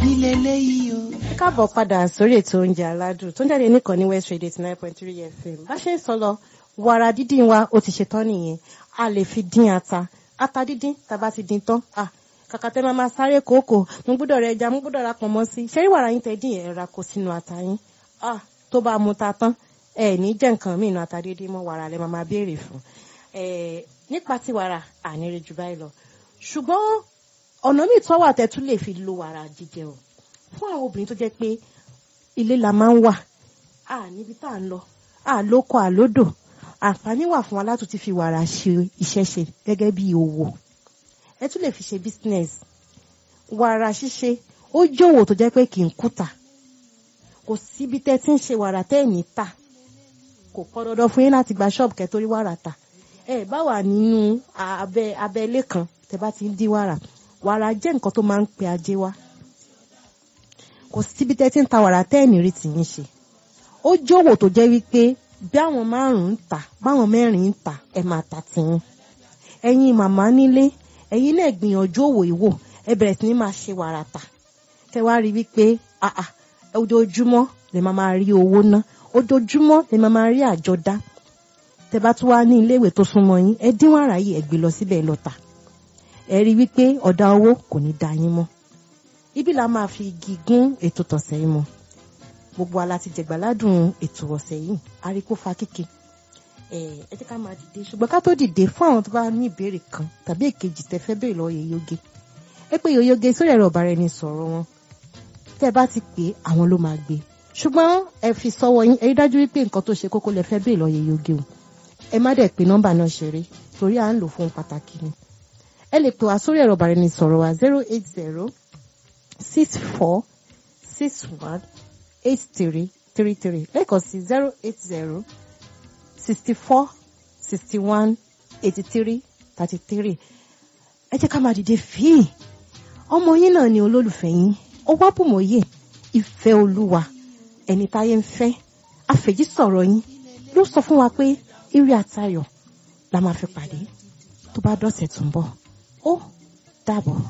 ẹbí lélẹ́yìí o. ẹ káàbọ̀ padà sórí ètò oúnjẹ aládùn tó ń jáde nìkan ní west radio eighty nine point three fm bá ṣe ń sọ lọ wàrà dídín wa ó ti ṣetán nìyẹn a lè fi dín ata ata dídín tàbá ti dín tán ah kàkà tẹ́ máa máa sáré kòókò mo gbọ́dọ̀ rẹ ẹja mo gbọ́dọ̀ ra pọ̀nmọ́ sí i ṣẹ́rí wàrà yín tẹ́ dín yẹn ra kó sínú ata yín ah tó bá mu ta tán ẹ ní jẹ́ nǹkan míì nù ata dídín mọ́ wàrà lẹ́ máa máa béèrè fún ẹ nípa ti wàrà àníre jù báyìí lọ ṣùgbọ́n ọ̀nà míì tó wà tẹ́ tún lè fi lo wàrà jíjẹ o fún àwọn obìnrin tó jẹ́ pé ilé la máa ń wà à níbi tá à ń lọ à lóko àlódò àǹfààní wà fún wa láti ti fi wàrà ṣe iṣẹ́ ṣe gẹ́gẹ́ bí òwò ẹ tún lè fi ṣe business wàrà ṣíṣe ó jòwò tó jẹ́ pé kì í kùtà kò síbi tẹ́ tí ń ṣe wàrà tẹ́ ẹ̀ ní tà kò pọn dandan fún yín láti gba ṣọ́ọ̀bù kẹ́ torí wàrà tà ẹ bá wà nínú abẹ́ abẹ́lé kan tẹ́ bá ti ń dín wàrà wàrà jẹ́ nǹkan tó máa ń pe ajé wá kò síbi tẹ́ tí ń ta wàrà tẹ́ ẹ̀ ní rí tì yín ṣe ó jòwò tó jẹ́ wípé bí àwọn márùn-ún ń tà báwọn mẹ́rin ń tà ẹ máa tà tìyín ẹ̀yin màmá nílé ẹ̀yin náà gbìyànjú òwò ìwò ẹ bẹ̀rẹ̀ sí ní máa ṣe wàrà tà kẹ wá rí wípé àà ojoojúmọ́ lè máa máa rí owó ná ojoojúmọ́ lè máa máa rí àjọ dá tẹ bá tún wá ní iléèwé tó súnmọ́ yín ẹ dín wàrà yìí ẹ gbé lọ síbẹ̀ lọ tà ẹ rí wípé ọ̀dà owó kò ní da yín mọ́ ibi la máa fi igi gún ètò tọ̀sẹ̀ yìí mọ́ gbogbo ala ti jẹ̀gbáládùn ètò ọ̀sẹ̀ yìí aríkó fa kíke ẹ ẹ jẹ́ ká máa dìde ṣùgbọ́n ká tó dìde fún àwọn tó bá ní ìbéèrè kan tàbí èkejì tẹ́ fẹ́ béèrè lọ́wọ́ yèyóge ẹ pé yèyóge sórí ẹ̀rọ ọ̀bàrà ẹni sọ̀rọ̀ wọn tẹ́ bá ti pè àwọn ló máa gbé ṣùgbọ́n ẹ fi sọ́wọ́ yín ẹ rí dájú wípé nǹkan tó ṣe kókó lẹ fẹ́ béèrè lọ́wọ́ yèyóge o ẹ má dẹ̀ pé nọ́mbà náà ṣeré torí à ń lò fún pàtàkì ni ẹ lè pè wá sórí ẹ̀rọ ọ̀bàrà ẹni sọ̀rọ̀ wa zero eight zero six four six one eight three three three lẹ́ẹ̀kan sí zero eight zero sixty four sixty one eighty three thirty three ẹ jẹ́ ká máa dìde fíì ọmọ yín náà ni olólùfẹ́ yín ó wá bùmọ̀yé ìfẹ́ olúwa ẹni táyé ń fẹ́ àfẹ̀jí sọ̀rọ̀ yín ló sọ fún wa pé ire àtayọ̀ la máa fi pàdé tó bá dọ̀sẹ̀ tó ń bọ̀ ó dàbọ̀.